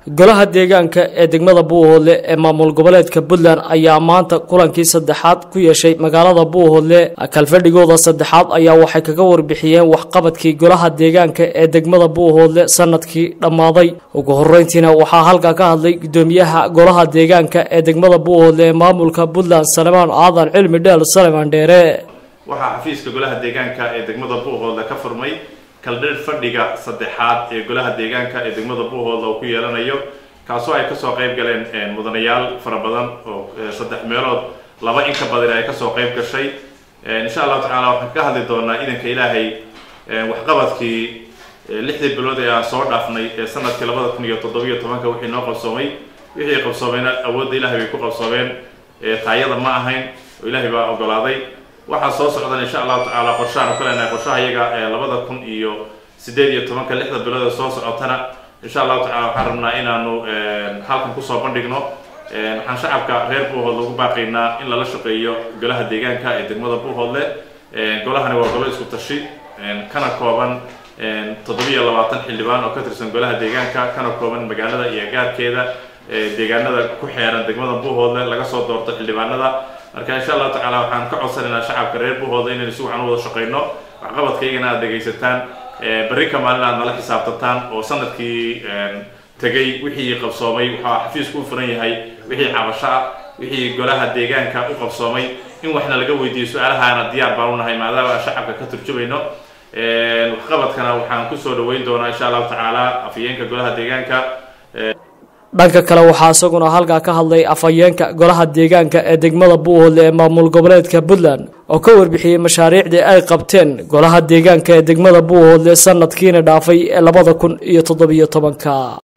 golaha deegaanka ee degmada buuhoodle ee maamul goboleedka puntland ayaa maanta kulankii saddexaad ku yeeshay magaalada buuhoodle kalfadhigooda saddexaad ayaa waxay kaga warbixiyeen waxqabadkii golaha deegaanka ee degmada buuhoodle sanadkii dhammaaday ugu horeyntiina waxaa halkaa ka hadlay gudoomiyaha golaha deegaanka ee degmada buuhoodle ee maamulka puntland salemaan aadan cilmi dheel salemaan dheere waxaa xafiiska golaha deegaanka ee degmada buuhoodle ka furmay kaldhir fadhiga saddexaad ee golaha deegaanka ee degmada buuhoodle oo ku yeelanayo kaasoo ay kasoo qayb galeen mudanayaal fara badan oo saddex meelood laba in ka badan ay kasoo qayb gashay insha allahu tacaala waxaan ka hadli doonaa idanka ilaahay waxqabadkii lixdii bilood ee aan soo dhaafnay ee sanadkii labada kun iyo toddobiyo tobanka wixii noo qabsoomay wixii qabsoomeyna awoodda ilahay bay ku qabsoomeen taayada ma ahayn oo ilaahay baa ogolaaday waxaa soo socdan insha allahu tacaala qorshahaan ku leenahay qorshaha iyaga ee labada kun iyo sideed iyo tobanka lixda bilood ee soo socotana insha allahu tacala waxaan rabnaa inaanu halkan kusoo bandhigno waxaan shacabka reer buuhoodle ugu baaqaynaa in lala shaqeeyo golaha deegaanka ee degmada buuhoodle golahani waa golo isku tashi kana kooban toddobiyo labaatan xildhibaan oo ka tirsan golaha deegaanka kana kooban magaalada iyo gaarkeeda deegaanada ku xeeran degmada buuhoodle laga soo doorto xildhibaanada marka insha allahu tacaala waxaan ka codsanaynaa shacabka reer buuhoodle inaynu si wacan u wada shaqayno waxqabadkaygana aad dhegaysataan berri ka maalin aad nala xisaabtataan oo sanadkii tegay wixii qabsoomay waxaa xafiisku u furan yahay wixii cabasho ah wixii golaha deegaanka u qabsoomay in waxna laga weydiiyo su-aalahaana diyaar baan unahay maadaama aan shacabka ka turjumayno waxqabadkana waxaan kusoo dhaweyn doonaa insha allahu tacaala afhayeenka golaha deegaanka dhanka kale waxaa isaguna halkaa ka hadlay afhayeenka golaha deegaanka ee degmada buuhoodle ee maamul goboleedka puntland oo ka warbixiyey mashaariicdii ay qabteen golaha deegaanka ee degmada buuhoodle sanadkiina dhaafay ee labada kun iyo toddobiyo tobanka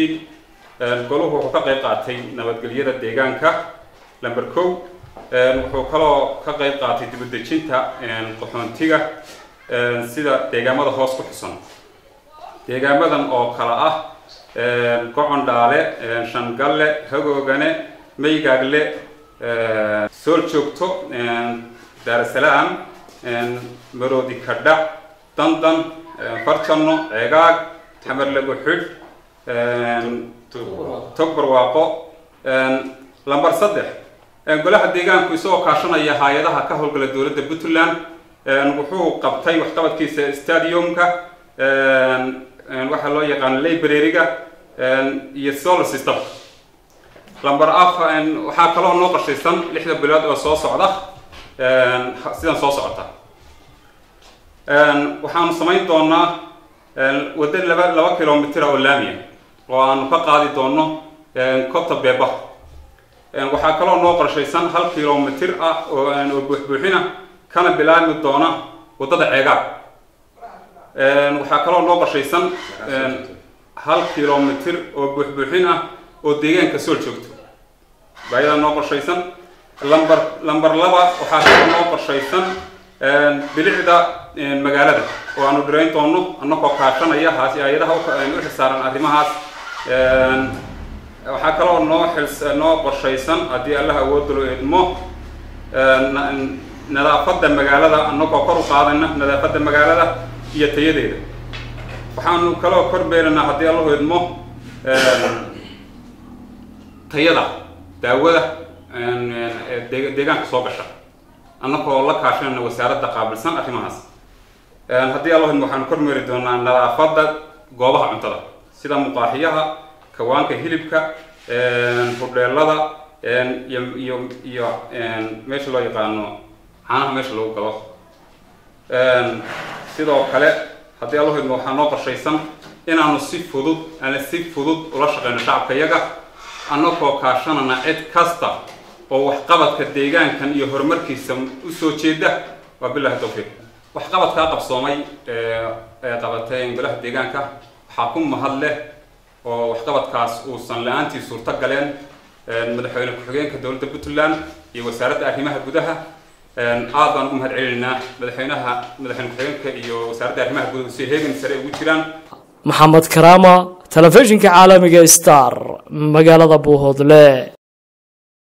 goluhu wuxuu ka qayb qaatay nabadgelyada deegaanka lamber kow wuxuu kaloo ka qayb qaatay dibadejinta qaxoontiga sida deegaamada hoos ku xusan deegaamadan oo kale ah gocon dhaale shangalle hagoogane maygaagle sool joogto daarasalaam maroodi kadhac dandan farjanno ceegaag tamarlagu xidh tog barwaaqo lamber saddex golaha deegaanku isagoo kaashanaya hay-adaha ka howlgala dowladda puntland wuxuu qabtay waxqabadkiisa stadiumka waxaa loo yaqaano library-ga iyo solar system lamber af waxaa kaloo noo qashaysan lixda bilood oo soo socda sidan soo socota waxaanu samayn doonaa waddo laba laba kilomitr oo laamiya oo aanu ka qaadi doono cobta beeba waxaa kaloo noo qorshaysan hal kilomitr ah oo oo buuxbuuxina kana bilaabmi doona waddada ceegaag waxaa kaloo noo qorshaysan hal kilomitr oo buuxbuuxin ah oo deegaanka sool joogto baayada noo qorshaysan lamber lamber laba waxaa kaloo noo qorshaysan bilicda magaalada oo aanu dhirayn doono annagoo kaashanaya haasi hay-adaha u xilsaaran arrimahaas waxaa kaloo noo xils noo qorshaysan haddii allah awoodda loo eedmo nadaafadda magaalada annagoo kor u qaadayna nadaafadda magaalada iyo tayadeeda waxaanu kaloo kor beeranaa haddii allahu idmo tayada daawada deegaanka soo gasha annagoo la kaashanayna wasaaradda qaabilsan arrimahaas haddii allahu idmo waxaanu kor meeri doonaa nadaafadda goobaha cuntada sida muqaaxiyaha kawaanka hilibka hudheelada iyo iyo iyo meesha loo yaqaano caanaha meesha lagu galo sidoo kale haddii allahu idmo waxaa noo qorshaysan inaanu si fudud aan si fudud ula shaqeyno shacabka yaga annagoo kaashanana cid kasta oo waxqabadka deegaankan iyo horumarkiisa usoo jeeda waa bilahi tawfiiq waxqabadkaa qabsoomay ee qabateen golaha deegaanka waxaa ku mahad leh oo waxqabadkaas uusan la-aantii suurto galeen madaxweyne ku-xigeenka dowladda puntland iyo wasaaradda arrimaha gudaha aad baan ugu mahad celinaynaa madaxweynaha madaxweyne ku-xigeenka iyo wasaaradda arrimaha gudaha si heegan sare ugu jiraan maxamed karaama telefishinka caalamiga star magaalada buuhoodle